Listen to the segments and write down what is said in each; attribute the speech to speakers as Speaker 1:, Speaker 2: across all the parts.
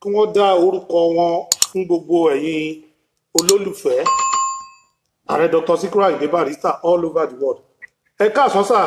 Speaker 1: wọ́n dá orúkọ wọn fún gbogbo ẹ̀yin olólùfẹ́ ààrẹ dr sikiru ayinde barrister all over the world ẹ káàsán sà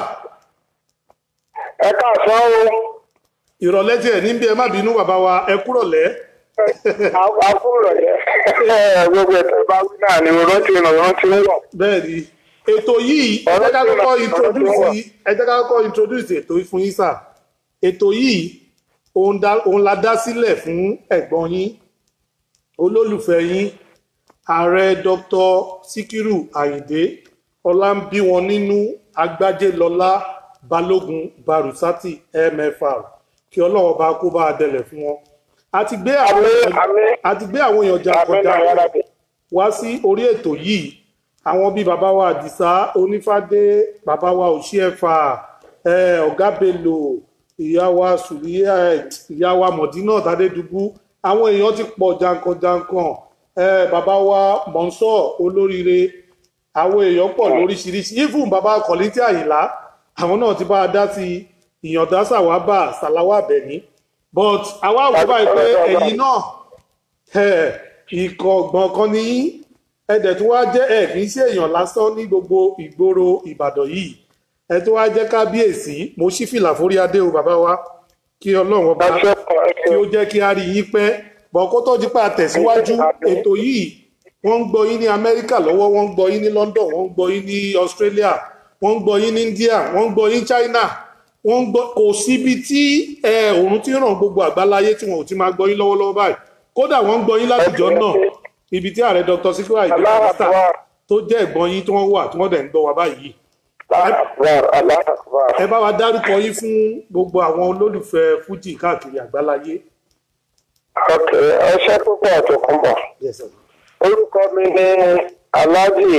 Speaker 2: ẹ káàsán o
Speaker 1: ìrọ̀lẹ́ tiẹ̀ níbi ẹ má bínú bàbá wa ẹ kúrọ̀lẹ́
Speaker 2: àkúrò yẹ gbogbo ètò ìbá wí náà ni rántí rántí ń wọ.
Speaker 1: bẹ́ẹ̀ ni ètò yìí ẹ jẹ́ ká kọ́kọ́ introduce ẹ jẹ́ ká kọ́kọ́ introduce ètò yìí fún yín sà ètò yìí òun dá- òun la dá sílẹ̀ fún ẹ̀gbọ́n yín olólùfẹ́ yín ààrẹ dr sikiru ayinde ọlámbí wọn nínú agbájélọlá balógun barusati mfr kí ọlọ́run bá kó bá a dẹlẹ̀ fún wọn a ti gbé àwọn
Speaker 2: Àmín, àmín.
Speaker 1: a ti gbé àwọn èèyàn
Speaker 2: àmì
Speaker 1: jàǹkànjà
Speaker 2: náà yára bẹ.
Speaker 1: wá sí orí ètò yìí àwọn bíi bàbá wa àdìsá onífádé bàbá wa òṣìẹfà eh, ọgá bello ìyá wa sùlíyà ìyá wa mọdínà tàdédùbú àwọn èèyàn ti pọ̀ jankan-jankan eh, bàbá wa mọ̀nsọ́ olóríire àwọn èèyàn pọ̀ lóríṣiríṣi even bàbá kọ̀lítì àyìnlá àwọn náà ti bá a dá sí ìyàndá sàwábà sàláwà bẹ̀ní but àwa wò báyìí pé ẹ̀yin náà ẹ ìkọ̀gbọ̀n kan ní ẹ̀dẹ̀ tó wá jẹ́ ẹ̀ kì í ṣe èèyàn lásán ní gbogbo ìgboro ìbàdàn yìí ẹ tó wá jẹ́ kábíyèsí mo ṣí fìlà forí adé o bàbá wa kí ọlọ́run ọba
Speaker 2: ẹ ṣe kọ ẹ
Speaker 1: kí
Speaker 2: ṣe
Speaker 1: ó jẹ́ kí a rí yín pẹ́ bọ̀ kó tó di pa àtẹ̀síwájú ètò yìí wọ́n ń gbọ́ yín ní amẹ́ríkà lọ́wọ́ wọ́n ń gbọ́ yín ní london wọ́n ń gbọ́ yín ní australia wọ́n ń gbọ́ yín ní india wọ́n ń gbọ́ yín china wọ́n ń gbọ́ kò síbi tí ẹ, òòrùn ti ràn gbogbo àgbáláyé tí wọn ò ti máa gbọ́ yín lọ́wọ́lọ́wọ́ báyìí kódà wọ́n ń gbọ́ yín látijọ́ náà ibi tí ààrẹ dr sikiru ayinde barrister
Speaker 2: aláàbọ̀
Speaker 1: tó jẹ́ ẹ̀gbọ́n yín tí wọ́n wà tí wọ́n dẹ̀ ń gbọ́ wa báyìí
Speaker 2: aláàbọ̀ aláàbọ̀.
Speaker 1: ẹ bá wa dárúkọ yín fún gbogbo àwọn olólùfẹ́ fújì káàkiri àgbáláyé.
Speaker 2: ok ẹ ṣe púpọ̀ tó kún bọ̀.
Speaker 1: Yes, sir.
Speaker 2: orúkọ mi ni alhaji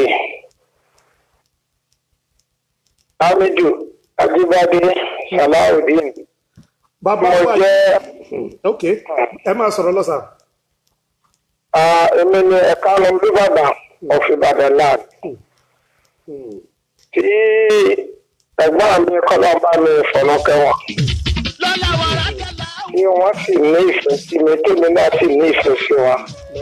Speaker 2: hamidu ajibade salawudeen
Speaker 1: bàbá
Speaker 2: mo
Speaker 1: wa
Speaker 2: jẹ́
Speaker 1: ok ẹ máa sọ̀rọ̀ lọ́sà.
Speaker 2: ah, èmi ni ẹ̀ka lọ olúbàdàn of Ìbàdàn land tí ẹ̀gbọ́n mi kọ́lọ́mbà mi fọ̀nà kẹwọn tí wọ́n sì ní ìfẹ́ sí mi tèmi náà sì ní ìfẹ́ sí wọn.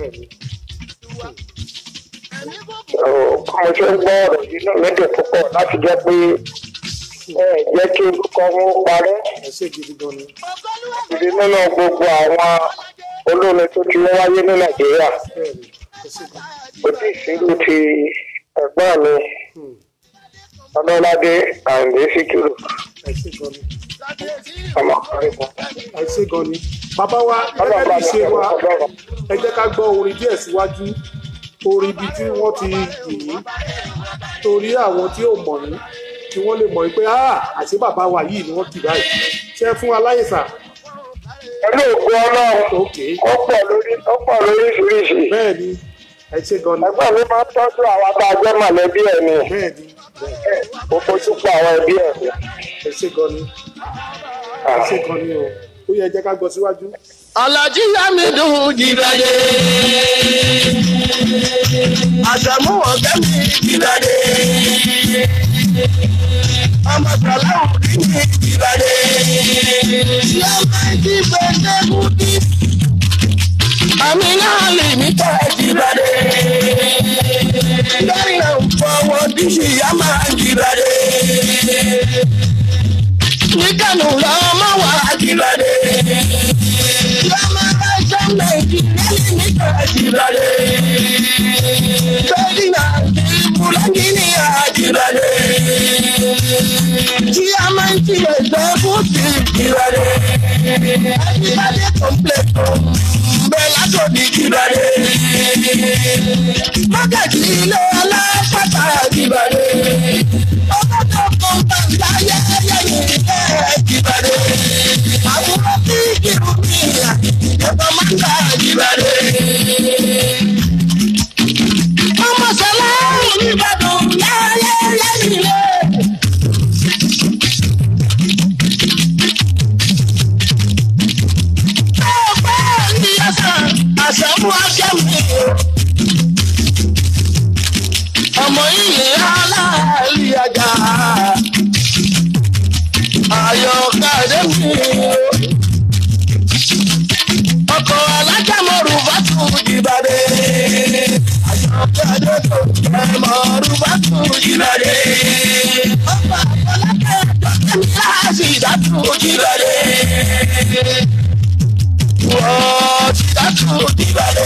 Speaker 2: Ó, bí mo ṣe ń gbọ́ ọ̀rọ̀ yìí náà lédè púpọ̀ láti jẹ́ pé ẹ jẹ́ kí orúkọ wọn parẹ́
Speaker 1: ẹ ṣe gidi gan ni.
Speaker 2: ìdí nínú gbogbo àwọn olórin tó ti wáyé ní Nàìjíríà
Speaker 1: bẹ́ẹ̀ni ẹ ṣe gan.
Speaker 2: kò tí ì sírú ti ẹ̀gbọ́n mi Ọlọ́ládé Àyìndé Síkírù
Speaker 1: ẹ ṣe gan ni.
Speaker 2: ọmọ àríkùn.
Speaker 1: ẹ ṣe gan ni. bàbá wa gẹ́gẹ́ bí ṣe wa ẹ jẹ́ ká gbọ́ orin díẹ̀ síwájú orin ibi tí wọ́n ti yìn yín torí àwọn tí ò mọ̀ yín kí wọ́n lè mọ̀ yín pé "Ah, àṣé bàbá wa yìí ni wọ́n kì báyìí ṣe fún aláyèsà
Speaker 2: Pẹ̀lú òkú Ọlọ́run
Speaker 1: ok
Speaker 2: ó pọ̀ lórí ó pọ̀ lóríṣiríṣi.
Speaker 1: bẹ́ẹ̀ ni ẹ ṣe gan ni
Speaker 2: Ẹgbẹ́ mi máa ń tọ́jú àwọn tá a jẹ́ mọ̀lẹ́bí ẹ̀ ni.
Speaker 1: bẹ́ẹ̀ ni bẹ́ẹ̀
Speaker 2: Ó fojú pa àwọn ẹbí ẹ̀ ni.
Speaker 1: ẹ ṣe gan ni ẹ ṣe gan ni o ó yẹ jẹ́ ká gbọ́ síwájú.
Speaker 3: Alhaji Hamidu Jibade. Àṣàmú ọ̀gá mi Jibade. Ọmọ Sàláwù rí mi Jibade. Ṣé máa ń jí pẹ̀lẹ́ kúkí? Àmì náà lè mí tọ́ Jibade. Lẹ́yìn náà ń fọwọ́ díṣì yá máa Jibade. Ní Kánò lọ́mọ wà Jibade. Tí a máa ń ti ẹ̀jọ́ fún ti ìrọ̀lẹ́. Ẹnìbàdé kọ̀m̀plétò bẹ́ẹ̀ látòdì ìrọ̀lẹ́. Mágàjì ilé alápàtà ìrọ̀lẹ́. Ọkọ̀ tó kọ̀ ń bá láyé yẹ̀yìn ẹ̀ ìrọ̀lẹ́. Àwòrán tí kìrù mi ìyá ìjọba máa ń gbà ìrọ̀lẹ́. Ọmọ sọlá Ìbàdàn láyé lẹ́yìn lé. Bẹ́ẹ̀ ni àṣà àṣàmú ajẹ́mi. Ọmọ ilé aláàlí ajá. Ayọ̀kadé mi. Ọkọ̀ alájà. ìbàdí. àjọpẹ́ àjọpọ̀ ẹ̀mọ́ rúbá tù ìbàdí. ọba àfọlákẹ́ àjọpẹ́ láàṣì ìdátù ìbàdí. wọ́n ti dátù ìbàdí.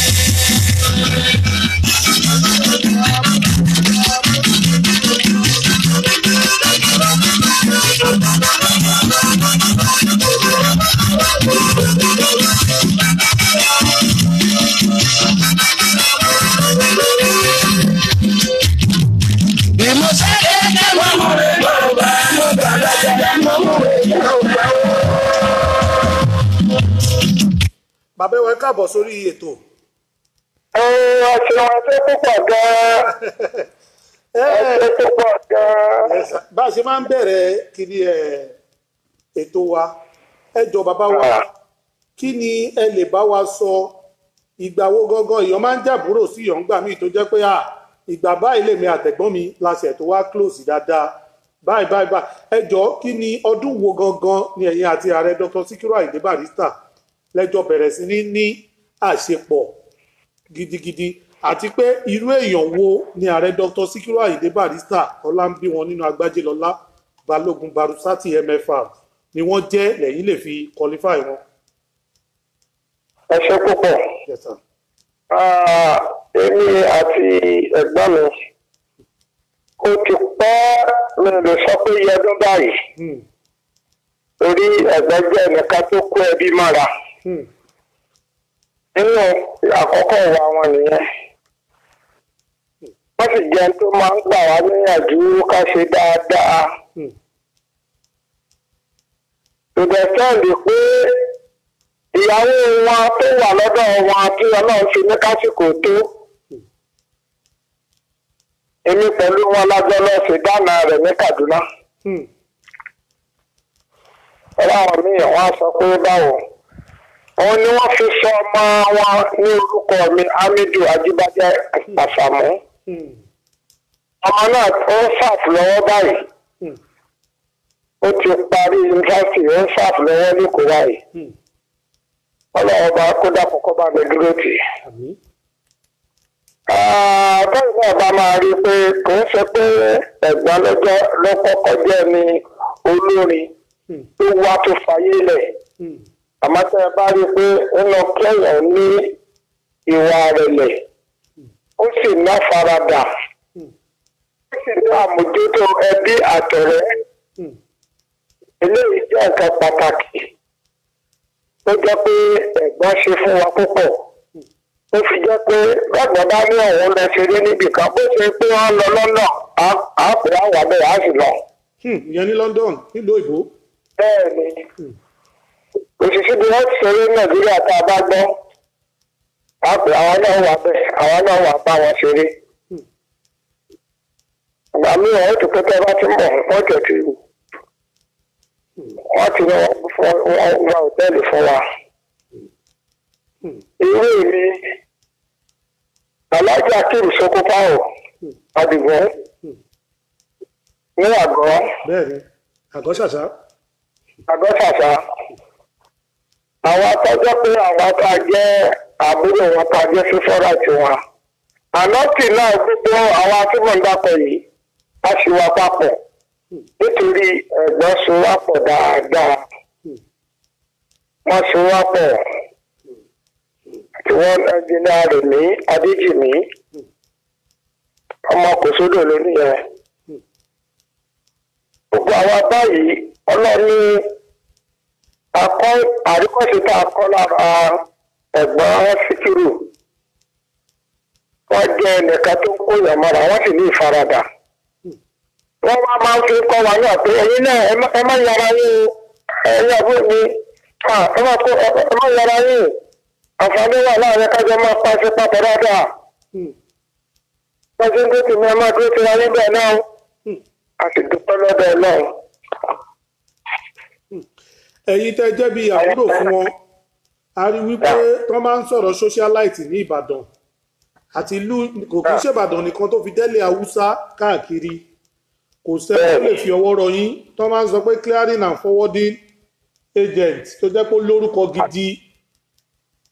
Speaker 3: bí mo ṣe é ké mo mú rẹ̀ lọ́wọ́ mo gbàgbọ́ jẹ́ mo mú rẹ̀ lọ́wọ́.
Speaker 1: bàbá ẹwà ẹ káàbọ̀ sórí ètò
Speaker 2: ẹ ẹ ṣeun ẹṣẹ púpọ̀ gan-an
Speaker 1: ẹ
Speaker 2: ẹṣẹ púpọ̀ gan-an.
Speaker 1: ẹ sà- bá a ṣe máa ń bẹ̀rẹ̀ kiri ẹ ètò wa ẹ jọ bàbá wa kí ni ẹ lè bá wa sọ ìgbà wo gangan èèyàn máa ń jàbúrò sí ìyàn gbà míì tó jẹ́ pé à ìgbà báyìí lèmi àtẹ̀gbọ́n mi láṣẹ tó wá close dáadáa báyìí báyìí báyìí ẹ jọ kí ni ọdún wo gangan ni ẹ̀yin àti ààrẹ Dr. Sikiru Ayinde Barrister lẹ́jọ́ bẹ̀rẹ̀ sí ní ní àṣepọ̀ gidigidi àti pé irú èèyàn wo ni ààrẹ Dr. Sikiru Ayinde Barrister ọlá ń bí wọn nínú agbájélọlá balógun barusati mfr ni wọ́n jẹ́ lẹ́yìn lè fi qualify wọn.
Speaker 2: ẹṣẹ púpọ̀.
Speaker 1: Yes, sir.
Speaker 2: Ah, èmi àti ẹ̀gbọ́n mi ó ti pẹ́ mi ò lè sọ pé iye ọdún báyìí
Speaker 1: Hmm,
Speaker 2: torí ẹ̀gbọ́n jẹ́ ẹnìkan tó kó ẹbí mọ́ra
Speaker 1: hmm,
Speaker 2: nínú àkọ́kọ́ ìwà wọn nìyẹn wọ́n sì jẹ́ ẹni tó máa ń gbà wá níyànjú ká ṣe dáadáa
Speaker 1: hmm,
Speaker 2: ìdẹ̀sẹ́ǹdì pé ìyàwó wọn tó wà lọ́dọ̀ wọn tí ọlọ́run fi ní kásìkò tó èmi pẹ̀lú wọn lájọ lọ sí dáná rẹ̀ ní Kaduna
Speaker 1: hmm,
Speaker 2: ọlọ́run míì wọ́n á sọ pé báwo òun ni wọ́n fi sọ ọmọ wọn ní orúkọ mi Hamidu Ajíbádé Àsàmú
Speaker 1: hmm,
Speaker 2: ọmọ náà ó ń fàf lọ́wọ́ báyìí
Speaker 1: hmm,
Speaker 2: ó ti parí yunifásitì ó ń fàf lọ́wọ́ lẹ́kọ̀ọ́ báyìí
Speaker 1: hmm.
Speaker 2: ọlọ́run bá kó dàpọ̀ kó bá mi dúró tì í.
Speaker 1: Àmín.
Speaker 2: bẹ́ẹ̀ náà bá máa rí i pé kò ń ṣe pé ẹ̀gbọ́n lọ́jọ́ lọ́kọ́kọ́ jẹ́ ni olórin
Speaker 1: Hmm,
Speaker 2: tó wá tó fayé lẹ̀
Speaker 1: hmm,
Speaker 2: àmọ́ tẹ́ ẹ bá rí i pé nínú kẹ́yàn ní ìwà rẹ̀lẹ̀ ó sì ná faradà
Speaker 1: hmm,
Speaker 2: ó sì ní àmójútó ẹbí àtọ̀rẹ́
Speaker 1: hmm,
Speaker 2: eléyìí jẹ́ nǹkan pàtàkì tó jẹ́ pé ẹ̀gbọ́n ṣe fún wa púpọ̀ ó fi jẹ́ pé lọ́gbọ̀n bá ní ọ̀hún lọ ṣeré níbì kan bó ṣe pé wọ́n lọ lọ́nà á- á pè á wà bẹ́ẹ̀ á sì lọ.
Speaker 1: hmm. ìyẹn ní London nílùú òyìnbó.
Speaker 2: bẹ́ẹ̀ ni òṣìṣẹ́ bí wọ́n ti ṣeré ní nàìjíríà tá a bá gbọ́ á pè àwọn náà wà bẹ́ẹ̀ àwọn náà wà bá wọn ṣeré.
Speaker 1: Hmm.
Speaker 2: ìgbà míì wọ́n ti pété bá ti ń bọ̀ wọ́n jẹ̀ ti wọ́n ti ní wọ́n fún wọn wá òtẹ́ẹ̀lì fún wa.
Speaker 1: Hmm,
Speaker 2: irú mi alájà kiri sokopawo
Speaker 1: hmm,
Speaker 2: adigun
Speaker 1: hmm.
Speaker 2: ní àgọ́
Speaker 1: bẹ́ẹ̀ ni àgọ́ ṣàṣà.
Speaker 2: àgọ́ ṣàṣà àwọn atọ́jọ́ pé àwọn tá a jẹ́ àbúrò wọn tá a jẹ́ fífọ́rà tiwọn ànọ́tì náà gbogbo àwọn atúmọ̀ ń dàpọ̀ yìí a sì wà papọ̀ nítorí ẹ̀gbọ́n so wá pọ̀ dáadáa
Speaker 1: Hmm,
Speaker 2: wọ́n so wá pọ̀ tí wọ́n ẹnjìnìá rẹ̀ ní adéjìmí ọmọ kò sódò lónìí yẹn gbogbo àwa báyìí ọlọ́ni akọ́ àríkọ́sí tá a kọ́ lára ẹ̀gbọ́n síkírù wọ́n jẹ́ ẹnìkan tó ń kó yàn mọ́ra wọ́n sì ní ìfaradà wọ́n wá máa ń fi kọ́ wa náà pé ẹ̀yin náà ẹ má- ẹ má yára yín o ẹ̀yin àbúrò mi ah, ẹ má kó- ẹ- ẹ má yára yín àǹfààní wà láàrin kájọ máa pàṣẹ papọ̀ dáadáa
Speaker 1: hmm,
Speaker 2: wọ́n ti ń dé tèmi ẹ má dúró ti ra níbẹ̀ náà
Speaker 1: hmm.
Speaker 2: a sì dúpẹ́ lọ́dọ̀ ọlọ́run.
Speaker 1: ẹ̀yin tẹ́ jẹ́ bí àbúrò fún wọn a rí wípé wọ́n máa ń sọ̀rọ̀ socialite ní Ìbàdàn àti ìlú kò kí ń ṣèbàdàn nìkan tó fi délé haúsá káàkiri kò sẹ́ni tó lè fi ọwọ́ rọ yín tó máa ń sọ pé clearing and forwarding agent tó jẹ́ pé ó lórúkọ gidi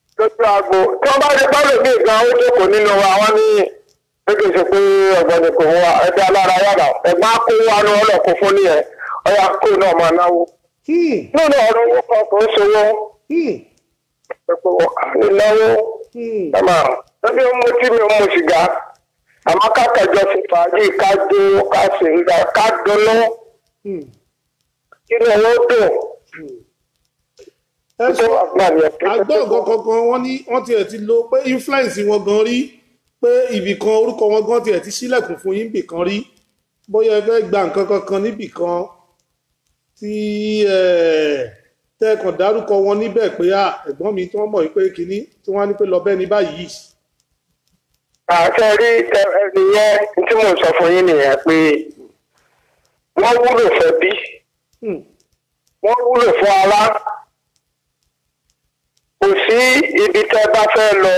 Speaker 2: lójú agbo tí wọ́n bá rí pálọ̀ bí ìgbà ó jókòó nínú wa wọ́n ní gbégbé ṣe pé ọ̀gbọ́n kò wá ẹgbẹ́ alára yàrá ẹ̀gbọ́n á kó wa ní ọlọ́kùn fún ní ẹ̀ ọ̀yà kó náà máa náwó.
Speaker 1: Hmm,
Speaker 2: nínú ọ̀rọ̀ owó kan kò ń ṣòwò
Speaker 1: hmm,
Speaker 2: ẹ̀pọ̀ nínáwó
Speaker 1: hmm.
Speaker 2: ẹ̀mà lọ́bí ó mú tí mi ò mú sìgá àmọ́ kákàjọ fi fàájì ká dó ká sì ń gbà ká dunnú
Speaker 1: Hmm.
Speaker 2: kí ni owó dùn
Speaker 1: ẹ
Speaker 2: tó
Speaker 1: sọ
Speaker 2: wà fún àmì ẹ̀pẹ́
Speaker 1: àgbọ̀ nǹkan kankan wọ́n ní wọ́n tiẹ̀ ti lo pé influence wọn gan rí pé ibì kan orúkọ wọn gan tiẹ̀ ti sílẹ̀kùn fún yín bì kan rí bóyá ẹ fẹ́ gba nǹkan kankan níbì kan tí tẹ́ẹ̀kan dárúkọ wọn níbẹ̀ pé à ẹ̀gbọ́n mi tí wọ́n mọ̀ pé kínní tí wọ́n á ní pé lọ bẹ́ẹ̀ ní báyìí.
Speaker 2: àṣẹ rí ẹni yẹn tí mò ń sọ fún yín nìyẹn pé wọ́n wúlò fẹ́ bí
Speaker 1: Hmm,
Speaker 2: wọ́n wúlò fún ara kò sí ibi tẹ́ bá fẹ́ lọ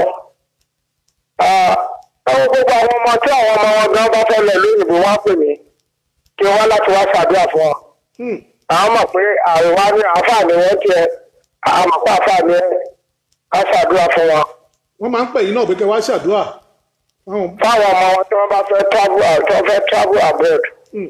Speaker 2: àwọn gbogbo àwọn ọmọ tí àwọn ọmọ wọn gan bá fẹ́ lọ lóyìnbó wá pè mí kí wọ́n láti wá ṣàdúrà fún wọn
Speaker 1: hmm,
Speaker 2: àwọn mọ̀ pé àríwá ní àǹfààní wọn tiẹ̀ àwọn mọ̀ pé àǹfààní ẹ̀ á ṣàdúrà fún wọn
Speaker 1: wọ́n máa ń pè yín náà pé kẹ́ wá ṣàdúrà fáwọn
Speaker 2: fáwọn ọmọ wọn tí wọ́n bá fẹ́ travel out tí wọ́n fẹ́ travel abroad
Speaker 1: hmm,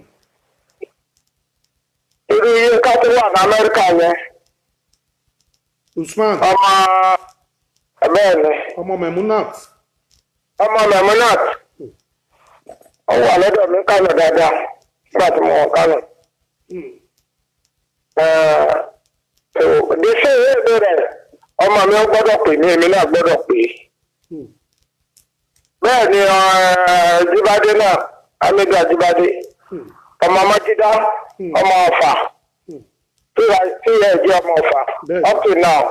Speaker 2: irú iye ká tó wà ní Amẹ́ríkà yẹn
Speaker 1: Usman
Speaker 2: ọmọ bẹ́ẹ̀ ni
Speaker 1: ọmọ Memunat
Speaker 2: ọmọ Memunat ó wà lọ́dọ̀ mi kánò dáadáa nígbà tí mo wọ̀ kánò.
Speaker 1: Hmm,
Speaker 2: Dèsè èdè rẹ̀ ọmọ mi ó gbọ́dọ̀ pè ní èmi náà gbọ́dọ̀ pè é.
Speaker 1: hmm,
Speaker 2: Bẹ́ẹ̀ ni eh, Jíbádé náà Hamidu Ajíbádé
Speaker 1: hmm,
Speaker 2: ọmọ Májídá
Speaker 1: Hmm.
Speaker 2: ọmọ Ọ̀fà
Speaker 1: hmm.
Speaker 2: tí ìyá- tí ìyá ẹ̀ jẹ́ ọmọ Ọ̀fà
Speaker 1: Bẹ́ẹ̀.
Speaker 2: up to now.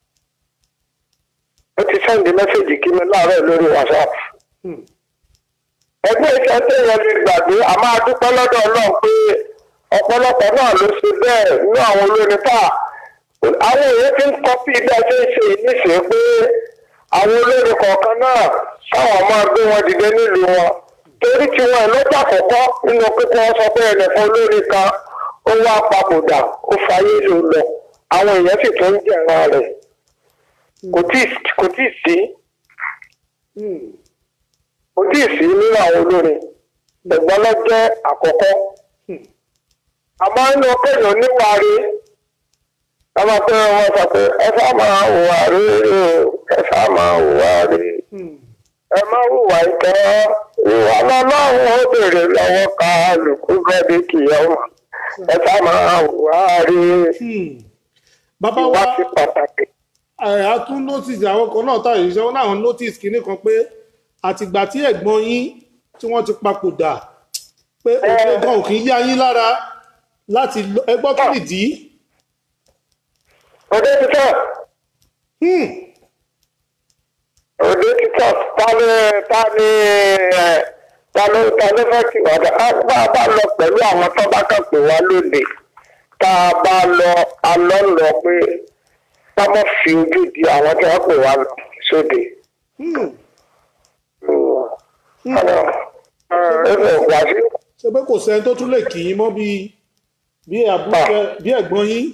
Speaker 2: Ó ti sẹ́ndì mẹ́sẹ̀gì kí mi láàárọ̀ lórí WhatsApp.
Speaker 1: hmm.
Speaker 2: ẹgbẹ́ iṣẹ́ tó yẹ lè gbàgbé a máa dúpẹ́ lọ́dọ̀ Ọlọ́run pé ọ̀pọ̀lọpọ̀ náà ló ṣe bẹ́ẹ̀ nínú àwọn olórin tá àwọn èèyàn ti ń kọ́pì bí a ṣe ń ṣe níṣẹ́ pé àwọn olórin kọ̀ọ̀kan náà káwọn máa gbé wọn dìde nílùú wọn torí tiwọn ẹ̀ lọ́jà àkọ́kọ́ nínú pípọ́ wọn sọ pé ẹnìkan olórin kan ó wá papòdà ó fayé lò lọ àwọn èèyàn sì tún ń jẹ̀ràn rẹ̀ kò tíì kò tíì sí
Speaker 1: Hmm.
Speaker 2: kò tíì sí nínú àwọn olórin ẹ̀gbọ́n lọ jẹ́ àkọ́kọ́
Speaker 1: Hmm.
Speaker 2: àmọ́ inú kéèyàn níwárí ọmọ pé wọ́n sọ pé ẹ sá máa hùwà rí o ẹ sá máa hùwà rí
Speaker 1: Hmm.
Speaker 2: ẹ má hùwà ìtọ́ ìwà lọ́lọ́run ó béèrè lọ́wọ́ ká lùkú gọ́dí kìyàwó ẹ sá máa hùwà rí
Speaker 1: Hmm. bàbá
Speaker 2: ìwà
Speaker 1: wa
Speaker 2: sí pàtàkì.
Speaker 1: ẹ, a tún notice àwọn kan náà táyà ìṣẹ́ wọn náà notice kinní kan pé àtìgbà tí ẹ̀gbọ́n yín tí wọ́n ti papòdà pé òfin kan ò kì í yá yín lára láti lọ- ẹ gbọ́ kí nìdí.
Speaker 2: òde títọ́
Speaker 1: Hmm.
Speaker 2: òde títọ́ ta ni ta ni ẹ ta ló ta ló fẹ́ kí wàdà á bá a bá lọ pẹ̀lú àwọn tó bá kàn pé wá lóde tá a bá lọ alọ́ lọ pé ká mọ̀ fi ojú di àwọn tó wá pè wá lọ sóde.
Speaker 1: Hmm.
Speaker 2: ẹ̀rọ ìgbà sí
Speaker 1: ṣe pé kò sẹ́ni tó tún lè kì í mọ́ bí bí àbúkẹ́ bí ẹ̀gbọ́n yín.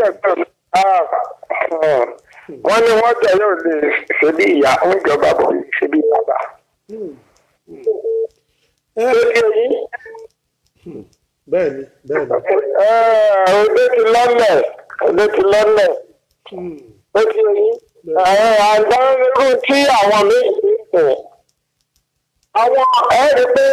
Speaker 2: wọ́n ní wọ́n jẹ́ yóò lè ṣe bí ìyá ń jọba bọ̀ ṣe bí bàbá.
Speaker 1: ẹ
Speaker 2: tó di èyí
Speaker 1: bẹ́ẹ̀ ni bẹ́ẹ̀ ni.
Speaker 2: Ẹ, òde ti lọ́lẹ̀ òde ti lọ́lẹ̀
Speaker 1: Hmm.
Speaker 2: ó ti yín àgbà irú tí àwọn méjì ń pè àwọn ẹ̀rí pé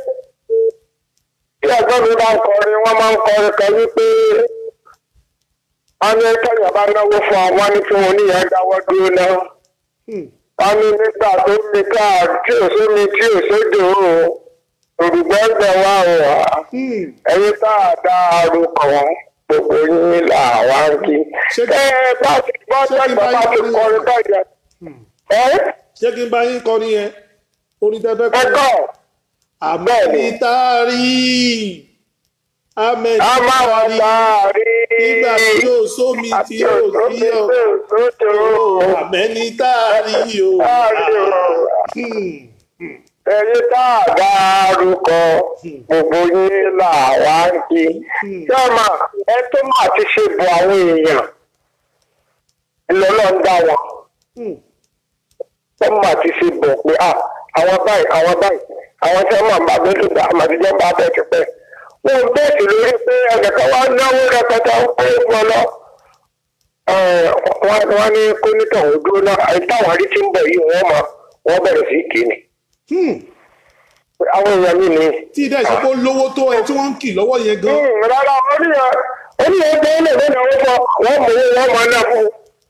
Speaker 2: tí ẹgbẹ́ mi bá ń kọrin wọ́n máa ń kọrin kan wípé wọ́n ní kẹ́yìn bá náwó fún ọ wọ́n ní kí wọ́n níyẹn dáwọ́ dúró náà
Speaker 1: Hmm.
Speaker 2: wọ́n ní nígbà tó mi ká tí ò sómi tí ò sódò o òrùgbọ́ ń bẹ̀ wá o wá
Speaker 1: Hmm.
Speaker 2: ẹyin tá a dá arúkọ gbogbo yín là wá ń kí.
Speaker 1: Ṣé-
Speaker 2: ẹ bá ti gbọ́
Speaker 1: ṣé kí n
Speaker 2: dẹ́gbẹ́
Speaker 1: bá
Speaker 2: bá ti
Speaker 1: yín
Speaker 2: kọrin bàjẹ́. ẹ
Speaker 1: ṣé kí n bá yín kọrin yẹn orin tẹ́fẹ́
Speaker 2: ẹ
Speaker 1: kọrin.
Speaker 2: kọ́
Speaker 1: àmẹ́ni tá a rí àmẹ́ni
Speaker 2: a máa
Speaker 1: tá
Speaker 2: wà
Speaker 1: a rí
Speaker 2: láàrin.
Speaker 1: nígbà tí yóò sómi tí yóò sí ọ
Speaker 2: sódò
Speaker 1: àmẹ́ni tá a rí o.
Speaker 2: Láàrin o.
Speaker 1: Hmm.
Speaker 2: ẹyin tá a dá arúkọ gbogbo yín là wá ń kí. sọ́mà ẹ tó máa ti ṣe bọ̀ àwọn èèyàn ìlọ́lọ́ ń dá wọn.
Speaker 1: Hmm.
Speaker 2: wọ́n máa ti ṣe bọ̀ pé à àwọn báyìí àwọn báyìí àwọn tí wọ́n máa bá gbẹ́dùn dá àmàdíjọ́ bá bẹ̀ ti pẹ́. wọ́n ń bẹ̀sì lórí pé ẹnìkan wá náwó rẹpẹtẹ ń pé wọn lọ. Ẹ̀, wọ́n wọ́n ní kónítọ̀ ò dúró náà àyè táwọn rí tí ń bọ̀ yìí wọ́n mọ̀ wọ́n bẹ̀rẹ̀ sí kì í ni.
Speaker 1: Hmm.
Speaker 2: àwọn èèyàn mi ni.
Speaker 1: tí ìdá ìṣepọ̀ lówó tó ẹ tí wọ́n ń kì lọ́wọ́ yẹn gan.
Speaker 2: Hmm, rárá oníyàn oníyàn tó lè lónìí àwọn fọ wọ́n mú owó wọ́n máa ná fún un.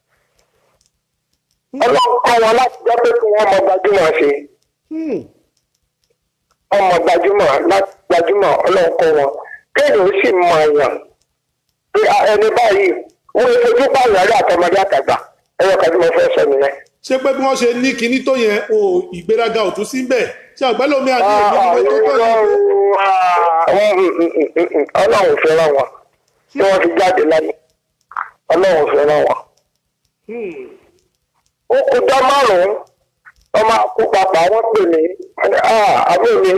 Speaker 2: ọlọ́run kọ́ wọn láti jẹ́ pé kí wọ́n mọ gbajúmọ̀ ṣe.
Speaker 1: Hmm.
Speaker 2: ọmọ gbajúmọ̀ láti gbajúmọ̀ ọlọ́nkọ wọn kéèyàn ó sì mọ èèyàn pé a, ẹni báyìí wọ́n lè fojú pààyàn rí àtọmọdé àtàgbà ẹyọ kan tí mo fẹ́ sọ nìyẹn.
Speaker 1: ṣé pé bí wọ́n ṣe ní kinní tó yẹn o ìgbéraga ò tún sí bẹ́ẹ̀ ṣé àgbẹ́lómi àti ìgbéraga tó tó yẹn.
Speaker 2: ọlọ́run ò fẹ́ràn wọn tí wọ́n fi jáde láyé ọlọ́run ò fẹ́ràn wọn.
Speaker 1: Hmm.
Speaker 2: ó kú dá márùn-ún wọ́n máa kú papà wọ́n pè mí wọ́n ní, "Ah, àbúrò mi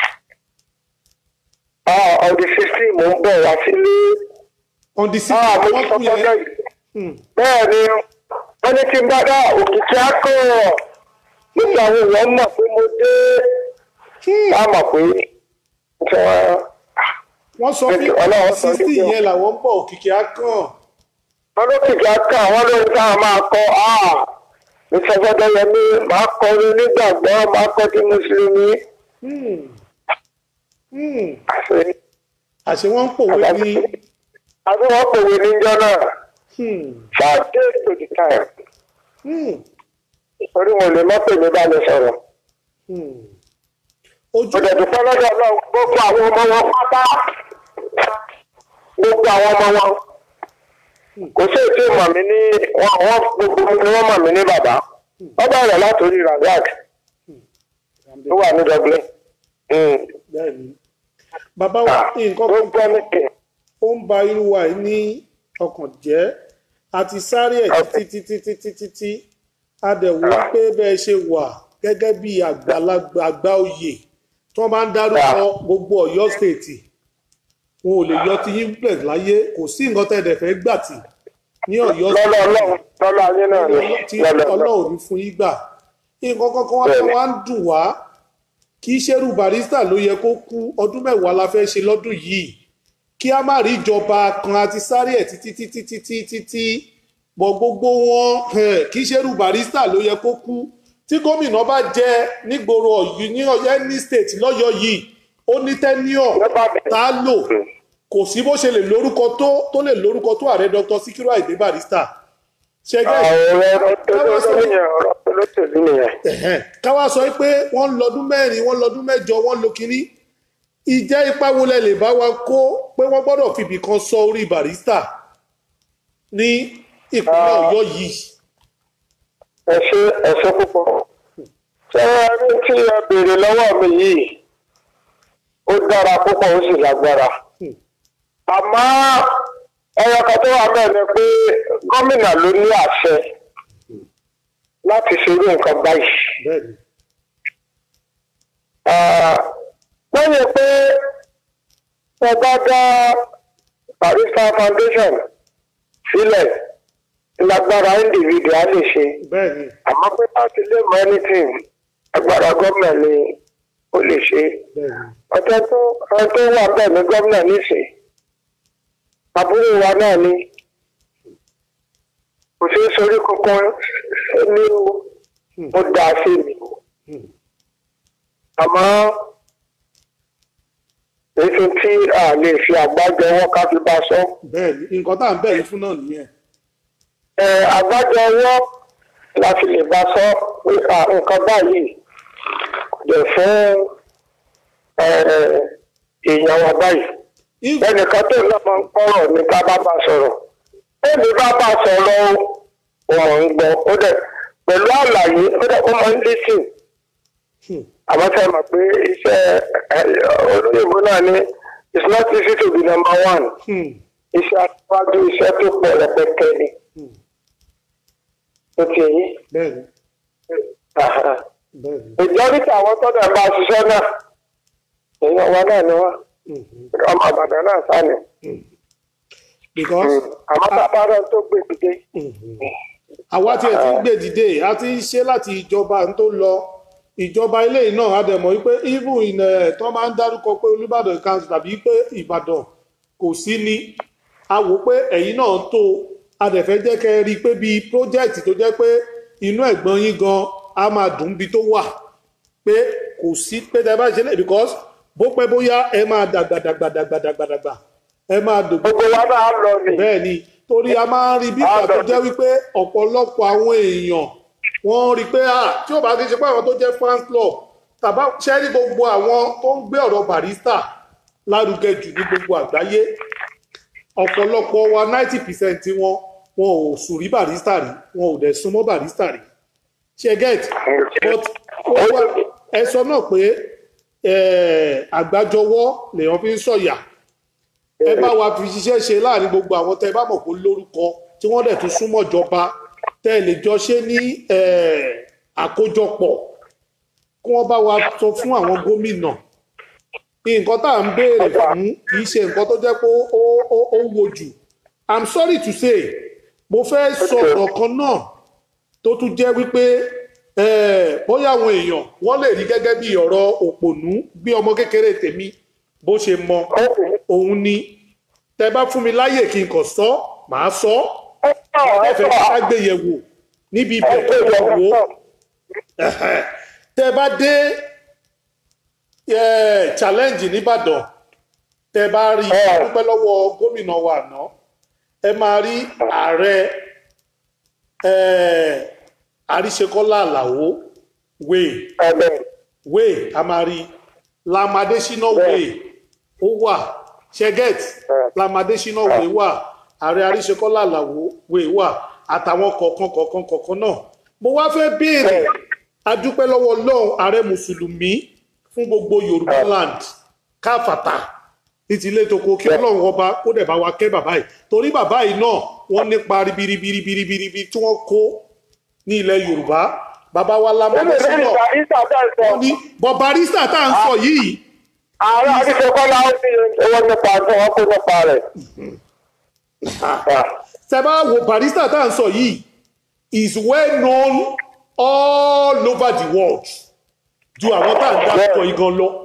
Speaker 2: ọdún sixteen mò ń bọ̀ wá sílé.
Speaker 1: on the six
Speaker 2: Ah, mo
Speaker 1: wọ́n
Speaker 2: sọ
Speaker 1: kú
Speaker 2: fọ́jọ́
Speaker 1: yẹn.
Speaker 2: yìí.
Speaker 1: Hmm.
Speaker 2: bẹ́ẹ̀ ni wọ́n ní kí n bá dá òkìkí akọ́ nígbà àwọn èèyàn mọ̀ pé mo dé bá mọ̀ pé tí wọ́n
Speaker 1: wọ́n sọ
Speaker 2: Ẹ
Speaker 1: bí
Speaker 2: jọ̀ọ́, Ọlọ́run sọ
Speaker 1: sixty
Speaker 2: níbi
Speaker 1: yẹn làwọn ń bọ̀ òkìkí akàn.
Speaker 2: wọ́n lókìkí akọ́ àwọn lórí táwọn máa kọ́ ìṣẹ́fọ́dọ́ yẹn ní máa kọ́ ní nígbàgbọ́ máa kọ́ tí mùsùlùmí
Speaker 1: Hmm. Hmm.
Speaker 2: àṣẹ
Speaker 1: àṣé wọ́n ń pòwe ní.
Speaker 2: àbí wọ́n pòwe níjọ́ náà
Speaker 1: Hmm.
Speaker 2: five days to the time
Speaker 1: Hmm.
Speaker 2: orí wọn ò lè mọ́ pè mí bá mi sọ̀rọ̀.
Speaker 1: Hmm. ojú
Speaker 2: mo dẹ̀ dúpẹ́ lọ́dọ̀ náà gbogbo àwọn ọmọ wọn pátá gbogbo àwọn ọmọ wọn kò sí ètò ìmọ̀ mi ní wọn wọn gbogbo ni wọ́n mọ̀ mí ní bàbá wọ́n bẹ̀rẹ̀ látòrí razak tó wà ní dublin Mm.
Speaker 1: bẹ́ẹ̀ ni. bàbá wa ní nǹkan kan
Speaker 2: gbogbo ẹni kì
Speaker 1: ó ń ba irú wa yìí ní ọkàn jẹ́ a ti sáré ẹ̀ títí títí títí títí a dẹ̀ wò ó pé bẹ́ẹ̀ ṣe wà gẹ́gẹ́ bí àgbàlagbà àgbà oyè tí wọ́n bá ń dárúkọ gbogbo ọ̀yọ́ stéètì wọn ò lè yọ ti yín pẹ̀ láyé kò sí nǹkan tẹ́ ẹ̀ dẹ̀ fẹ́ gbà tì ní ọ̀yọ́
Speaker 2: lọ́lọ́ ọlọ́run lọ́lọ́ ayé náà ni
Speaker 1: tí
Speaker 2: lọ́lọ́
Speaker 1: ọlọ́run ní fún yín gbà nǹkan kankan wá
Speaker 2: Bẹ́ẹ̀ni.
Speaker 1: wá ń dùn wá kì í ṣerú barista ló yẹ kó kú ọdún mẹ́wàá la fẹ́ ṣe lọ́dún yìí kí a má rí ìjọba kan àti sáré ẹ̀ títí títí títí títí bọ̀ gbogbo wọn eh, kì í ṣerú barista ló yẹ kó kú tí gómìnà bá jẹ nígboro ọ̀yọ́ ní ọ̀yọ́ ní state lọ́yọ́ yìí ó ní tẹ́níọ̀
Speaker 2: Nípa bẹ́ẹ̀.
Speaker 1: tá a lò kò sí bó ṣe lè lórúkọ tó tó lè lórúkọ tó ààrẹ dr sikiru ayinde barista ṣẹgẹ́
Speaker 2: àwọn ọ̀rọ̀ tó lọ́sọ̀ nìyẹn ọ̀rọ̀ tó lọ́sẹ̀lú nìyẹn.
Speaker 1: Ẹ̀hẹ́n. káwá sọ pé wọ́n ń lọ́dún mẹ́rin wọ́n ń lọ́dún mẹ́jọ wọ́n ń lo kínní ìjẹ́ ipá wo lẹ lè bá wa kó pé wọ́n gbọ́dọ̀ fìbì kan sọ orí barista ní ìpínlẹ̀ ọ̀yọ́ yìí.
Speaker 2: ẹ ṣe ẹ ṣe púpọ̀. ṣé ẹ rí tí ẹ béèrè lọ́wọ́ mi yìí ó dára púpọ̀ ó sì lágbára.
Speaker 1: Hmm.
Speaker 2: àmọ́ ẹyọ kan tó wà bẹ́ẹ̀ ni pé gómìnà ló ní àṣẹ láti ṣerú nǹkan báyìí.
Speaker 1: bẹ́ẹ̀ni
Speaker 2: Ah, lẹ́yìn pé ẹ bá dá barista foundation sílẹ̀ lágbára individual lè ṣe
Speaker 1: bẹ́ẹ̀ni
Speaker 2: àmọ́ pé láti lè mọ anything agbára gómìnà ni ó lè ṣe é
Speaker 1: bẹ́ẹ̀ ni
Speaker 2: ọjọ́ tó ọjọ́ tó wà bẹ́ẹ̀ ní gómìnà nísìn àbúrò wa náà ni kò sí sórí kankan ní ó dáa sí mi àmọ́ èyí tí a lè fi àgbájọ ọwọ́ ká fi bá sọ
Speaker 1: bẹ́ẹ̀ ni nǹkan tá à ń bẹ̀ yín fún náà nìyẹn
Speaker 2: ẹ àgbájọ ọwọ́ la fi lè bá sọ pé à, nǹkan báyìí kò dẹ̀ fún ẹ, èèyàn wa báyìí
Speaker 1: If-
Speaker 2: ẹnìkan tó náà máa ń gbọ́rọ̀ ní ká bá bá sọ̀rọ̀ èmi bá bá sọ̀rọ̀ o ò mọ̀ ń gbọ́ ó dẹ̀ pẹ̀lú àlàyé ó dẹ̀ ó máa ń lísìn
Speaker 1: Hmm.
Speaker 2: àmọ́ sẹ́ mọ̀ pé iṣẹ́ ẹ, olóyìnbó náà ní it's not easy to be number one
Speaker 1: Hmm.
Speaker 2: iṣẹ́ aṣáájú iṣẹ́ tó pọ̀ rẹpẹtẹ ni
Speaker 1: Hmm.
Speaker 2: ó ti yí.
Speaker 1: bẹ́ẹ̀ ni bẹ́ẹ̀ ni
Speaker 2: ìjọ́rìtì àwọn tọ́jà bá ṣiṣẹ́ náà èèyàn wa náà ni wọ́n
Speaker 1: Mhm.
Speaker 2: ọmọ àbàdàn náà sá ni
Speaker 1: because
Speaker 2: àmọ́ bàbá rẹ̀ tó gbé dìde.
Speaker 1: àwa tí ẹ ti ń gbé dìde a ti ń ṣe láti ìjọba tó lọ ìjọba ilé yìí náà a dẹ̀ mọ̀ wípé even in ẹ̀ tó máa ń dárúkọ pé olùbàdàn council tàbí pé ìbàdàn kò sí ni a wò pé ẹ̀yin náà tó a dẹ̀ fẹ́ jẹ́ kẹ́ ẹ rí i pé bíi project tó jẹ́ pé inú ẹ̀gbọ́n yín gan a máa dùn bí tó wà pé kò sí pé tẹ́ bá ṣe lè because bó pẹ́ bóyá ẹ máa dàgbà dàgbà dàgbà dàgbà dàgbà ẹ máa dògbò
Speaker 2: gbogbo wa náà lọ ni.
Speaker 1: bẹ́ẹ̀ ni torí a máa ń rí bí ìgbà tó jẹ́ wípé ọ̀pọ̀lọpọ̀ àwọn èèyàn wọ́n rí pé à tí ó bá ti ṣe pé àwọn tó jẹ́ fans club tàbá ṣẹ́rí gbogbo àwọn tó ń gbé ọ̀rọ̀ barista lárugẹ jù ní gbogbo àgbáyé ọ̀pọ̀lọpọ̀ wa ninety percent wọn wọn ò sùn rí barista rí wọn ò dẹ̀ súnmọ́ barista rí ṣe get but ó wá ẹ sọ náà pé eh, àgbájọwọ́ lèèyàn fi ń sọ̀yà ẹ bá wa fi ṣiṣẹ́ ṣe láàrin gbogbo àwọn tẹ́ ẹ bá mọ̀ pé lórúkọ tí wọ́n dẹ̀ tún súnmọ́ ìjọba tẹ́ ẹ lè jọ ṣe ní eh, àkójọpọ̀ kí wọ́n bá wa sọ fún àwọn gómìnà nǹkan tá à ń béèrè fún kì í ṣe nǹkan tó jẹ́ pé ó ó ó wo jù i'm sorry to say mo fẹ́ sọ ọ̀rọ̀ kan náà tó tún jẹ́ wípé eh, bóyá àwọn èèyàn wọ́n lè rí gẹ́gẹ́ bí ọ̀rọ̀ òpònú bí ọmọ kékeré tèmi bó ṣe mọ òun ni tẹ bá fún mi láyè kí n kàn sọ màá sọ ẹ fẹ́ ká gbé yẹ̀ wò níbi ibẹ̀ tó lọ wò ó Ẹ̀hẹ̀. tẹ bá dé eh, challenge nìbàdàn tẹ bá rí
Speaker 2: Ẹ̀.
Speaker 1: dúpẹ́ lọ́wọ́ gómìnà wa àná ẹ máa rí ààrẹ eh, àríṣekọ́lá àlàó wèé
Speaker 2: ẹ̀bẹ̀
Speaker 1: way a máa rí lamadesina way ó wà sheget lamadesina way wà ààrẹ àríṣekọ́lá àlàwò way wà àtàwọn kọ̀ọ̀kan kọ̀ọ̀kan kọ̀ọ̀kan náà mo wá fẹ́ béèrè adúpẹ́ lọ́wọ́ ọlọ́run ààrẹ mùsùlùmí fún gbogbo yorùbá land káfàtà ní ti ilé toko kí ọlọ́run ọba kó dẹ̀ bá wa kẹ́ bàbá yìí torí bàbá yìí náà wọ́n nípa ribiribiribiribi tí wọ́n kó ní ilẹ̀ yorùbá bàbá wa
Speaker 2: nínú
Speaker 1: lamadesina
Speaker 2: ìlú ìgbà bẹ́ẹ̀ sọ
Speaker 1: wọ́n ní bọ̀ barista tá à ń sọ yìí
Speaker 2: ààrẹ àdìsẹ́kọ́lá ó ní owó nípa tí wọ́n kó nípa rẹ̀.
Speaker 1: tẹ bá wo barista tá à ń sọ yìí is well known all over the world ju àwọn tá à ń dárúkọ yìí gan lọ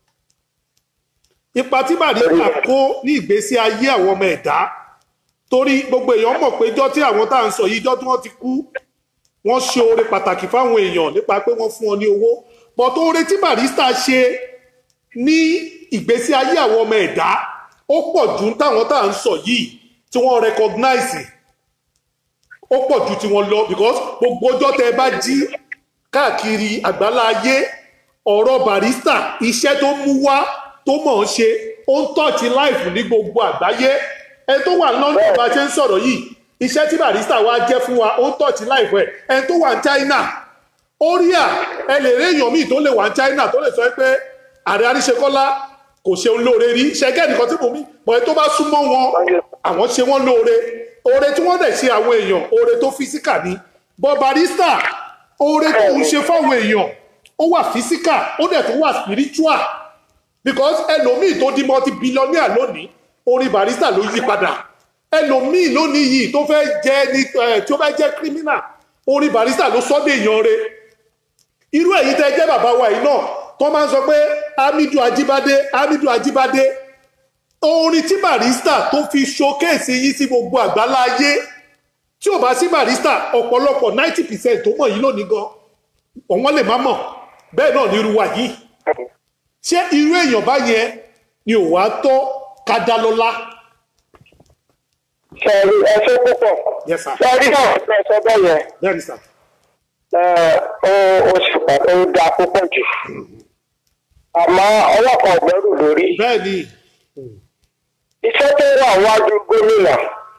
Speaker 1: ipa tí barista kó ní ìgbésí ayé àwọn ọmọ ẹ̀dá torí gbogbo èèyàn mọ̀ pé ijọ́ tí àwọn tá à ń sọ yìí ijọ́ tí wọ́n ti kú wọ́n ṣe oore pàtàkì fáwọn èèyàn nípa pé wọ́n fún wọn ní owó bọ̀tọ̀ oore tí barista ṣe ní ìgbésí ayé àwọn ọmọ ẹ̀dá ó pọ̀ ju táwọn tá à ń sọ yìí tí wọ́n recognize ó pọ̀ ju tiwọn lọ because gbogbo ọjọ́ tẹ bá jí káàkiri àgbálá ayé ọ̀rọ̀ barista iṣẹ́ tó mú wá tó mọ̀ ń ṣe ó ń tọ́ọ̀tì láìfù ní gbogbo àgbáyé ẹni tó wà london bá ṣe ń sọ̀rọ̀ yìí iṣẹ́ tí barista wá jẹ́ fún wa ó ń tọ́ọ̀tì láìfù ẹ̀ ẹni tó wà ní china ó rí à ẹ lè rí èèyàn míì tó lè wà ní china tó lè sọ pé ààrẹ àríṣekọ́lá kò ṣeun lóore rí ṣẹgẹ́ nìkan tí mo mí pọ̀ tó bá súnmọ́ wọn àwọn ṣe wọ́n lóore oore tí wọ́n dẹ̀ ṣe àwọn èèyàn oore tó físíkà ni bọ́ barista oore tó ń ṣe fáwọn èèyàn ó wà físíkà ó dẹ̀ tó wà spiritual because ẹlòmíì tó di multi billionaire lónìí orin barista ló yí padà ẹlòmíì lónìí yìí tó fẹ́ jẹ́ ní ẹ̀ tí ó fẹ́ jẹ́ criminal orin barista ló sọ́dọ̀ èèyàn re irú ẹ̀yin tẹ́ jẹ́ bàbá wa yìí náà tó máa ń sọ pé hamidu ajibade hamidu ajibade orin tí barista tó fi showcase yín sí gbogbo àgbálá ayé tí ò bá sí barista ọ̀pọ̀lọpọ̀ ninety percent tó mọ̀ yìí lónìí gan ọ̀wọ́n lè má mọ̀ bẹ́ẹ̀ náà ní irú wa yìí ṣé irú èèyàn báyẹn ni ò wá tọ́ ká dá lọ́lá.
Speaker 2: sẹ́ẹ̀rì ẹṣẹ́ púpọ̀
Speaker 1: Yes, sir.
Speaker 2: sẹ́ẹ̀rì náà ṣe sọ bẹ́ẹ̀ yẹn
Speaker 1: bẹ́ẹ̀ ni sà.
Speaker 2: ẹ, ó ó sì pàtó ó dáa púpọ̀ jù àmọ́ ọwọ́ kan ọ̀gbẹ́rù lórí
Speaker 1: bẹ́ẹ̀ ni
Speaker 2: iṣẹ́ tó wà wájú gómìnà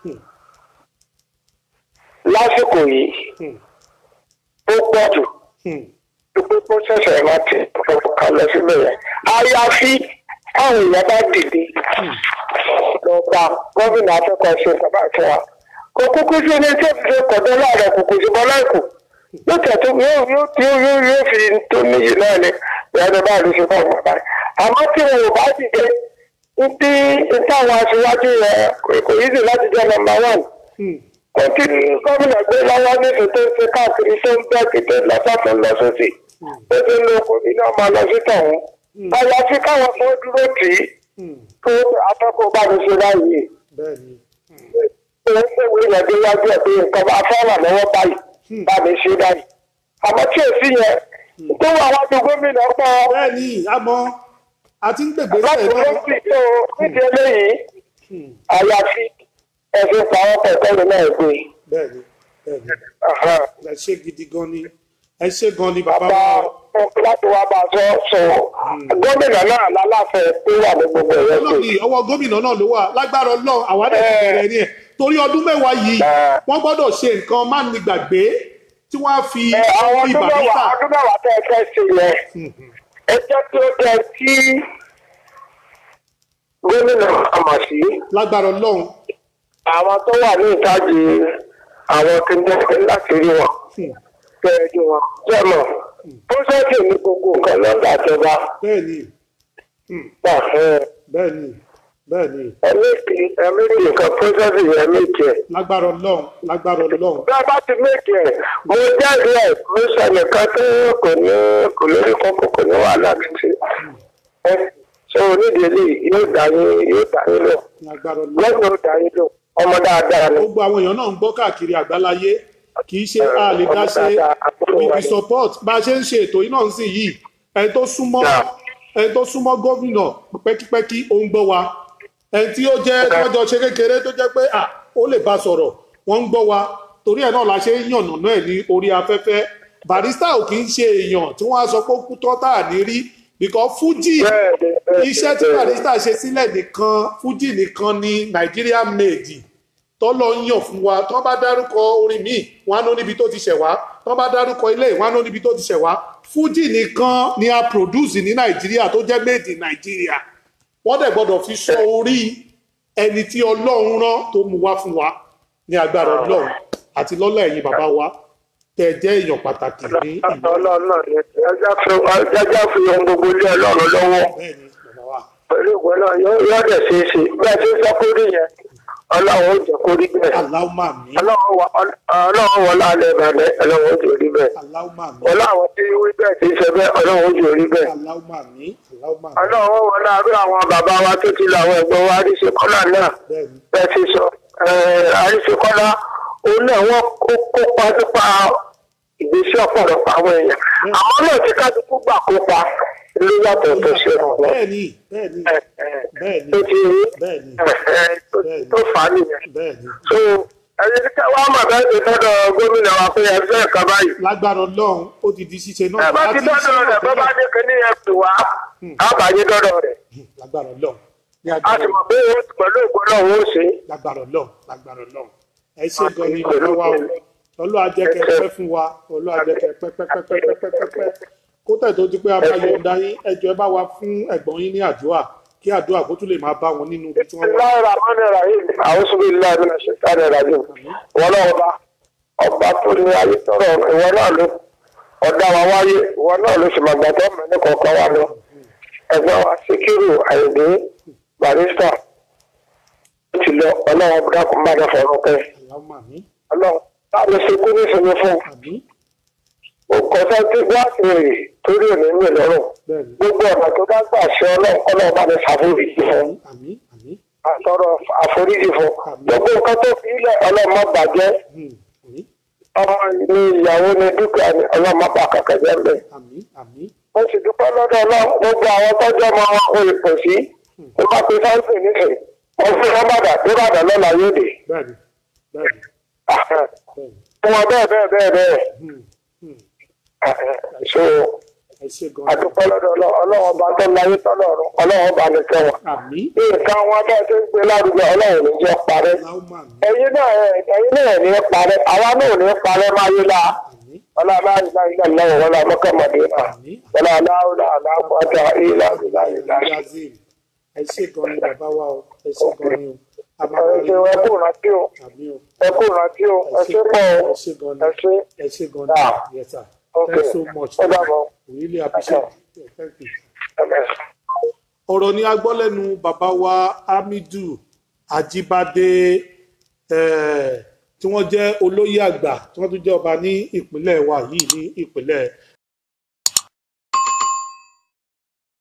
Speaker 2: lásìkò yìí ó pọ̀ jù
Speaker 1: hmm,
Speaker 2: pípé kó ṣẹ̀ṣẹ̀ rántí ọ̀kan lọ síbẹ̀ yẹn àyàfi táwọn èèyàn bá dìde lọ bá gómìnà akẹ́kọ̀ọ́ ṣe bàbá àti wa kò kúkú sí ilé tí òfin ṣe kọ̀dọ̀ láàrẹ̀ kò kò sí bọ́ láìkù yóò tẹ̀tún yóò yóò yóò yóò yóò fi tó níyì náà ni ìyáni bá lè ṣe fún àwọn bàbá rẹ̀ àmọ́ tí wọn ò bá dìde ní ní táwọn aṣíwájú rẹ̀ kò yí sí láti jẹ́ nọ́mbà one
Speaker 1: hmm,
Speaker 2: kò kí ni gómìnà gbé lọ́wọ́ nítorí tó ń ṣe káàkiri tó ń bẹ́ẹ̀ kí tó ń lọ sọ́tún lọ sósì ó ti ń lo okòbí náà máa lọ sí tọ̀hún àyàfi káwọn fún dúró tì í
Speaker 1: hmm,
Speaker 2: tó afẹ́kọ̀ọ́ bá mi ṣe báyìí
Speaker 1: bẹ́ẹ̀ ni
Speaker 2: òun gbèwé yẹn dé wájú ẹ̀ pé nǹkan bá fẹ́ràn lọ́wọ́ báyìí bá mi ṣe báyìí àmọ́ tí ò sí yẹn tó wà wájú gómìnà pọ̀
Speaker 1: bẹ́ẹ̀ ni àmọ́ a ti ń gbègbè
Speaker 2: láti
Speaker 1: sẹ́yìn
Speaker 2: ló
Speaker 1: náà.
Speaker 2: sì tó nídìí eléyìí
Speaker 1: Hmm,
Speaker 2: àyàfi ẹ̀sìn pàwọn pẹ̀tẹ́lì náà gbé
Speaker 1: bẹ́ẹ̀ ni bẹ́ẹ̀ ni
Speaker 2: Aha.
Speaker 1: ẹ ṣe gidi gan ni ẹ ṣe gan ni bàbá
Speaker 2: bá
Speaker 1: wa.
Speaker 2: láti wá bá a sọ sọ gómìnà náà lálàfẹ tó wà ní gbogbo ẹ̀yẹ pé
Speaker 1: lónìí ọwọ́ gómìnà náà ló wà lágbára ọlọ́run àwádẹ́ ti bẹ̀rẹ̀ ni ẹ̀ torí ọdún mẹ́wàá yìí
Speaker 2: Ẹ.
Speaker 1: wọ́n gbọ́dọ̀ ṣe nǹkan má ní gbàgbé tí wọ́n á fi
Speaker 2: ẹ, àwọn
Speaker 1: orí
Speaker 2: ọdún mẹ́wàá
Speaker 1: barista.
Speaker 2: ọdún mẹ́wàá tẹ́ ẹ fẹ́ ṣe yẹn ẹ jẹ́ kí ó jẹ́ kí gómìnà àmọ̀ sí
Speaker 1: lágbára ọlọ́run
Speaker 2: àwọn tó wà ní ìtajì àwọn kìnìún láti rí wọn kẹ́ẹ̀dù wọn jẹ́mọ̀ pósẹ́tì ní gbogbo nǹkan lọ́dà ìjọba
Speaker 1: bẹ́ẹ̀ ni
Speaker 2: gbà fún ẹ.
Speaker 1: bẹ́ẹ̀ ni bẹ́ẹ̀ ni
Speaker 2: ẹ̀mí ẹ̀mí nìkan pósẹ́tì yẹn méjì ẹ̀.
Speaker 1: lágbára ọlọ́run lágbára ọlọ́run
Speaker 2: bí a bá ti méjì ẹ̀ mo jẹ́rìí ẹ̀ mo sẹnìkan tó kò ní kò lórí kọ́kọ́ kò ní wàhálà títí. ẹ ṣé onídìí eléyìí yóò dá yín yóò dá yín lọ
Speaker 1: lágbára ọlọ́run.
Speaker 2: lọ́sùn yóò dá yín lọ ọmọ dáadáa ni.
Speaker 1: gbogbo àwọn èèyàn náà ń gbọ́ káàkiri àgbáláyé kì í ṣe a lè dá ṣe with the support bá a ṣe ń ṣe ètò yìí náà ń sìn yìí ẹni tó súnmọ́ ẹni tó súnmọ́ gómìnà pẹ́kípẹ́kí ó ń gbọ́ wa ẹni tí ó jẹ́ tọ́jọ́ ṣe kékeré tó jẹ́ pé à ó lè bá sọ̀rọ̀ wọ́n ń gbọ́ wa torí ẹ̀ náà la ṣe ń yànnà náà ní orí afẹ́fẹ́ barista ò kì í ṣe èèyàn tí wọ́n á sọ pé ó kú tọ́ tá à ní rí because fuji
Speaker 2: Bẹ́ẹ̀ni, bẹ́ẹ̀ni,
Speaker 1: iṣẹ́ tí
Speaker 2: bẹ́ẹ̀ni.
Speaker 1: barista ṣe sílẹ̀ nìkan fuji nìkan ni Nigeria made tọ́lọ́ ń yàn fún wa tọ́ bá dárúkọ orin míì wọn á ní níbi tó ti ṣẹ̀ wá tọ́ bá dárúkọ ilé wọn á ní níbi tó ti ṣẹ̀ wá fújì nìkan ni a produce ní nàìjíríà tó jẹ́ made in nàìjíríà wọ́n dẹ̀ gbọ́dọ̀ fi sọ orí ẹni tí ọlọ́run rán tó mú wá fún wa ní agbára ọlọ́run àti lọ́lá ẹ̀yin bàbá wa tẹ̀ jẹ́ èèyàn pàtàkì ní ìlú
Speaker 2: ọlọ́run náà ni ẹja fi ẹja fi ohun gbogbo lé ọlọ́run lọ́wọ́
Speaker 1: bẹ́ẹ̀ ni bàbá wa
Speaker 2: pẹ̀lú ìwé náà yóò yóò dẹ̀ ṣe é ṣe bí a ti ń sọ kórì yẹn ọlọ́run ó jẹ́ kórì bẹ́ẹ̀
Speaker 1: aláwùmá mi
Speaker 2: ọlọ́run wọ ọlọ́run wọ lálẹ́ ìbàdàn ọlọ́run ó jẹ́ orí bẹ́ẹ̀
Speaker 1: aláwùmá mi
Speaker 2: ọlọ́run tí wí bẹ́ẹ̀ ti ṣe bẹ́ẹ̀ ọlọ́run ó jẹ́ orí bẹ́ẹ̀
Speaker 1: aláwùmá mi aláwùmá mi
Speaker 2: ọlọ́run wọ láàárọ̀ àwọn bàbá wa tó ti lọ àwọn ẹ̀gbọ́n wa àríṣekọ́lá náà
Speaker 1: bẹ́ẹ̀ ni
Speaker 2: bẹ́ẹ̀ ti sọ àríṣekọ́lá òun náà wọ́n kó kópa nípa ìgbésí ọ̀pọ̀lọpọ̀ àwọn èèyàn àwọn náà ti kájúkú gbà kópa ló yàtọ̀ tó ṣe rọ̀ wọ́n.
Speaker 1: bẹ́ẹ̀ ni bẹ́ẹ̀ ni bẹ́ẹ̀ ni
Speaker 2: tó ti rí
Speaker 1: bẹ́ẹ̀ ni
Speaker 2: tó fà á nìyẹn.
Speaker 1: bẹ́ẹ̀ ni
Speaker 2: so ẹni tí wọ́n á mọ̀ bẹ́ẹ̀ ti dọ́dọ̀ gómìnà wa pé ẹgbẹ́ ẹ̀ka báyìí.
Speaker 1: lágbára ọlọ́run ó ti di ṣíṣe náà
Speaker 2: ẹ bá ti
Speaker 1: Àti ṣíṣe
Speaker 2: dọ́dọ̀ rẹ̀ bọ́ bá
Speaker 1: náà
Speaker 2: ní kíní ẹ̀ pè wá á bá yé dọ́dọ̀ rẹ̀.
Speaker 1: tẹ́lẹ̀. lágbára ọlọ́run ní
Speaker 2: a
Speaker 1: agbára
Speaker 2: sì mọ̀ pé ó- pẹ̀lú ògbó náà ó ṣe é.
Speaker 1: lágbára ọlọ́run lágbára ọlọ́run ẹ ṣe gan ni bàbá wa o ọlọ́ àjẹkẹ pẹ́ fún wa ọlọ́ àjẹkẹ pẹ́pẹ́pẹ́pẹ́pẹ́pẹ́ kó tẹ̀ tó di pé a máa yọ̀ǹda yín ẹjọ́ ẹ bá wa fún ẹ̀gbọ́n yín ní àdúrà kí àdúrà kó tún lè máa bá wọn nínú ibi tí wọ́n wà.
Speaker 2: Bismillahir Rahmanir Rahim. A'udhu billahi minash shaitanir rajim. Ìwọ náà ọba ọba tó ní ayé tọrọ ìwọ náà ló ọ̀dà wa wáyé ìwọ náà ló sì máa gbàtọ́ mẹ́rin kọ̀ọ̀kan wa lọ. Ẹ̀gbọ́n wa Síkírù Àyìndé Barista ó ti lọ ọlọ́run dákun bá dẹ̀ fọ̀rọ̀ pẹ́.
Speaker 1: Allahumma àmín
Speaker 2: Ọlọ́run táwọn ṣe kú nísìnyí fún
Speaker 1: àmín
Speaker 2: ó kọ sẹ́ńtì gíláàsì rè torí òní mi lọ́rùn
Speaker 1: bẹ́ẹ̀ni
Speaker 2: gbogbo ọ̀nà tó bá gbà ṣe ọlọ́run ọlọ́run bá ní ṣàforíjì fún
Speaker 1: àmì àmì
Speaker 2: àtọrọ àforíjì fún gbogbo nǹkan tó fi ilẹ̀ ọlọ́run má bàjẹ́
Speaker 1: hmm, àmì
Speaker 2: ọmọ ní ìyàwó ní dúkìá ní ọlọ́run má bà kàkẹ́ jẹ́ bẹ́ẹ̀.
Speaker 1: àmì àmì
Speaker 2: mo sì dúpẹ́ lọ́dọ̀ náà gbogbo àwọn tọ́jú ọmọ wọn kò lè pò sí ó bá pe sáńsì nífẹ̀ẹ́ wọ́n fi wọ́n bàdà tó bàdà lọ́la yóò dé.
Speaker 1: bẹ́ẹ̀ni bẹ́ẹ̀ni bẹ́ẹ̀ni
Speaker 2: fún wọn bẹ́ẹ̀ bẹ́ẹ̀ bẹ́ẹ̀ bẹ́ẹ̀
Speaker 1: hmm, hmm.
Speaker 2: so
Speaker 1: ẹ ṣe gan
Speaker 2: àdúpẹ́ lọ́dọ̀ náà ọlọ́wọ́n bá tó láyé tọ́lọ́run ọlọ́wọ́n bá ní kẹwọn.
Speaker 1: àmì
Speaker 2: bí nǹkan wọn bá ṣe ń gbé lárugẹ ọlọ́run ní jẹ́ parẹ́.
Speaker 1: láwùmá mi
Speaker 2: ẹ̀yin náà ẹ̀yin náà ní parẹ́ àwa náà ní parẹ́ máyé la
Speaker 1: àmì
Speaker 2: wọlé aláìláìlá lọ́wọ́ wọlé amọ́kànmọ́dé náà
Speaker 1: àmì
Speaker 2: wọlé aláwọ̀lá aláwọ̀dá ìlà ìlà ìlà ìlà.
Speaker 1: brazil ẹ ṣe gan ni bàbá wa o ẹ ṣe gan ni o a máa
Speaker 2: ẹ
Speaker 1: wá rí
Speaker 2: ṣe ẹ kú rántí o
Speaker 1: àmì o
Speaker 2: ẹ kú rántí o ẹ
Speaker 1: ẹ
Speaker 2: ṣe pọ̀ o
Speaker 1: ẹ ṣe gan
Speaker 2: ẹ
Speaker 1: ni
Speaker 2: ṣe
Speaker 1: ẹ ṣe gan ni
Speaker 2: Ah.
Speaker 1: yes sir
Speaker 2: Okay.
Speaker 1: thanks so much
Speaker 2: Ó dàbọ̀.
Speaker 1: we really appreciate it thank you.
Speaker 2: ẹ
Speaker 1: ọ̀rọ̀ ni a gbọ́ lẹ́nu bàbá wa hamidu ajibade eh, tí wọ́n jẹ́ olóyè àgbà tí wọ́n tún jẹ́ ọba ní ìpínlẹ̀ wa yìí ní ìpínlẹ̀